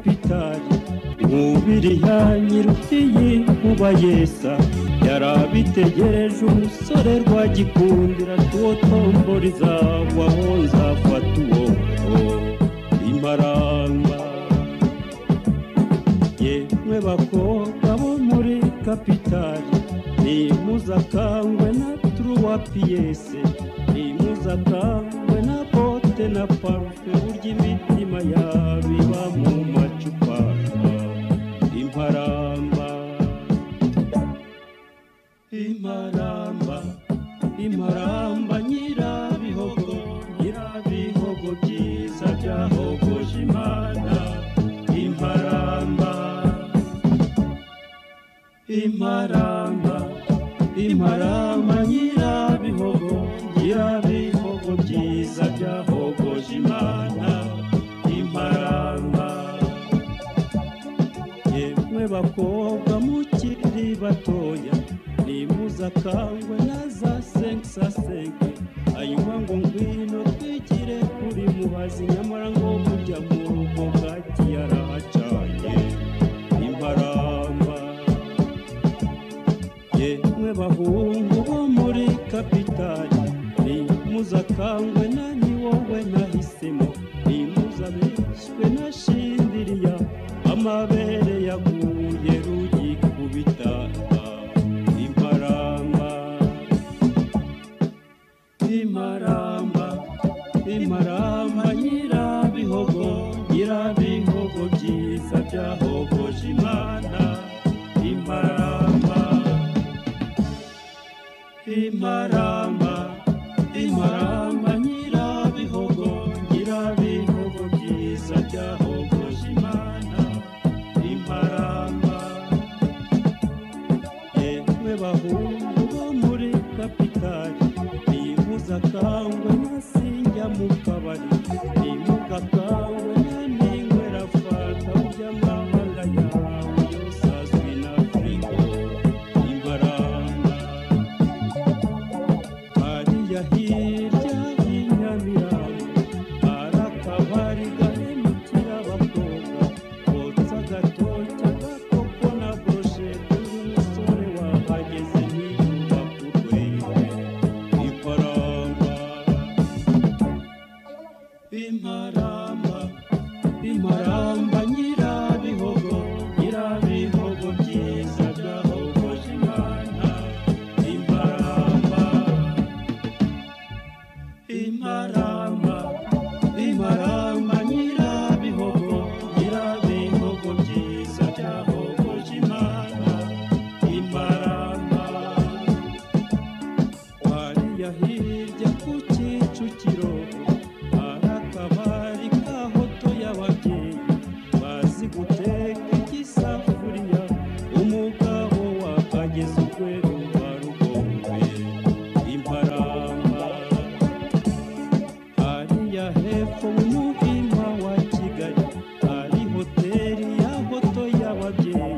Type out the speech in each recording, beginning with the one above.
kapitali umubiri yanyirutiye nkuba yesa yarabitegereje umusore rwagikundira tuwo tombori zagwaho nzafata uwo imaramba yemwe bakobwa bo muri kapitali nimuzakangwe na turuwa piyese nimuzakangwe na bote na parufe burya imitima yabiba mu macupa imparamba imparamba imparamba nyirabihogo nyirabihogo byiza byahogoje imana imparamba imparamba imparamba nyirabihogo nyirabihogo byiza byahogoje imana imparamba yemwe bakobwa mukiri batoya nimuzakangwe na za senkisasenke hanyuma ngo ngwino twigire kuri muhazi nyamara ngo kujya mu rugo bwaki yarahacanye imparamba yemwe bahungu bo muri kapitali nimuzakangwe na ni wowe nahisemo nimuzabeshywe na shindiriya amabere yaguye rugikubita imparamba imaramba imaramba nyirabihogo nyirabihogo byiza byahogoje imana imaramba imaramba imaramba nyirabihogo nyirabihogo byiza byahogoje imana imaramba yemwe bahungu bo muri kapitali nimuzakangwe nasinjya mu kabari nimugakangwe na ninywera fanta burya amahanga yawe yose azwi na frigo imbaranga hariya hirya y'inyamirambo hari akabari gahemukira abakobwa kotsa agatoki agakoko na boroshete y'umusore wahageze ntiyumva kurwego ifaranga imaramba imaramba nyirabihogo nyirabihogo byiza byahogoje imana imaramba imaramba imaramba nyirabihogo nyirabihogo byiza byahogoje imana imaramba hariya hirya ku kicukiro hari akabari ka hoto y'ababyeyi bazi guteka igisafuriya umugabo wakageza urwego rwa rugombe imparamba hariya hepfo mu muhima wa kigali hari hoteli ya hoto y'ababyeyi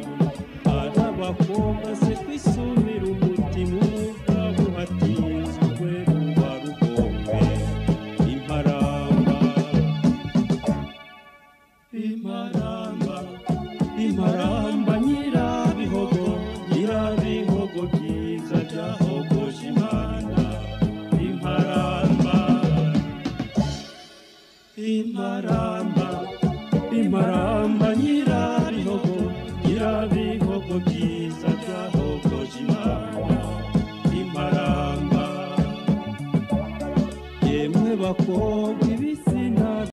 hari abakobwa se kwisumira umutima umugabo hatinze urwego rwa rugombe imparamba imaramba imaramba nyirabihogo nyirabihogo byiza byahogoje imana imaramba imaramba imaramba nyirabihogo nyirabihogo byiza byahogoje imana imaramba yemwe bakobwa ibitsina